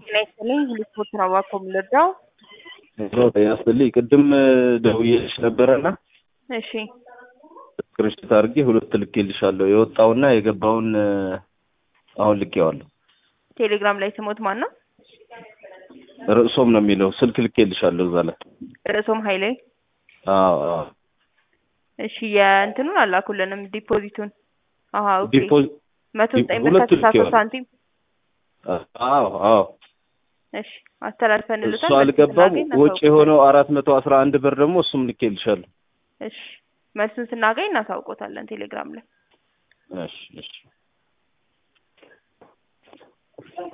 ጤና ይስጥልኝ ልስፖርት ነው እባክዎ የምንረዳው? ጤና ይስጥልኝ ቅድም ደውዬልሽ ነበረና እሺ ስክሪንሾት አድርጌ ሁለት ልኬልሻለሁ። የወጣውና የገባውን አሁን ልኬዋለሁ። ቴሌግራም ላይ ስሞት ማን ነው? ርዕሶም ነው የሚለው ስልክ ልኬልሻለሁ እዛ ላይ። ርዕሶም ኃይሌ። አዎ አዎ እሺ የእንትኑን አላኩልንም ዲፖዚቱን። አሀ ኦኬ ዲፖ- መቶ ዘጠኝ ብር ሁለቱ ከስልሳ ሶስት ልኬዋለሁ። ሳንቲም አዎ አዎ እሺ አስተላልፈንልታል። እሱ መልስ አልገባም። ስናገኝ ወጪ እናሳውቆታለን። የሆነው አራት መቶ አስራ አንድ ብር ደግሞ እሱም ልኬልሻለሁ። እሺ መልሱን ስናገኝ እናሳውቆታለን ቴሌግራም ላይ። እሺ እሺ